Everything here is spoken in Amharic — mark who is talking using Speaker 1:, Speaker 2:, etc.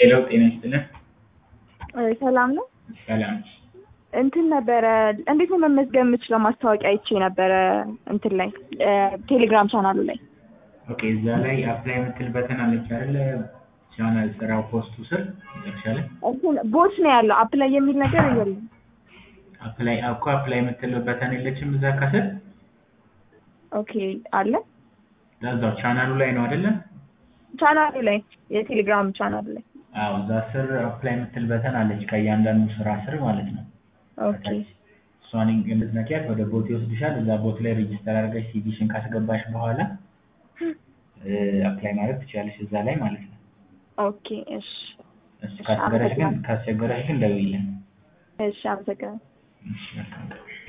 Speaker 1: ሄሎ ጤና ይስጥልን።
Speaker 2: ሰላም ነው።
Speaker 1: ሰላም
Speaker 2: እንትን ነበረ እንዴት ነው መመዝገብ የምችለው? ማስታወቂያ አይቼ ነበረ እንትን ላይ ቴሌግራም ቻናሉ ላይ።
Speaker 1: ኦኬ፣ እዛ ላይ አፕላይ የምትል በተን አለች አይደለ? ቻናል ስራው ፖስቱ ስር መጨረሻ ላይ
Speaker 2: እንትን ቦት ነው ያለው አፕላይ የሚል ነገር የለም።
Speaker 1: አፕላይ እኮ አፕላይ የምትል በተን የለችም እዛ ከስር
Speaker 2: ኦኬ አለ
Speaker 1: እዛው ቻናሉ ላይ ነው አይደለ?
Speaker 2: ቻናሉ ላይ የቴሌግራም ቻናሉ ላይ።
Speaker 1: አዎ፣ እዛ ስር አፕላይ የምትል በተን አለች ከእያንዳንዱ ስራ ስር ማለት ነው።
Speaker 2: ኦኬ
Speaker 1: እሷን የምትነኪያት ወደ ቦት ይወስድሻል። እዛ ቦት ላይ ሬጂስተር አድርገሽ ሲቪሽን ካስገባሽ በኋላ አፕላይ ማድረግ ትችላለሽ እዛ ላይ ማለት ነው።
Speaker 2: ኦኬ እሺ
Speaker 1: እሱ ካስቸገረሽ ግን ካስቸገረሽ ግን ደውይልን።
Speaker 2: እሺ አመሰግናለሁ።
Speaker 1: እሺ መልካም ቀን።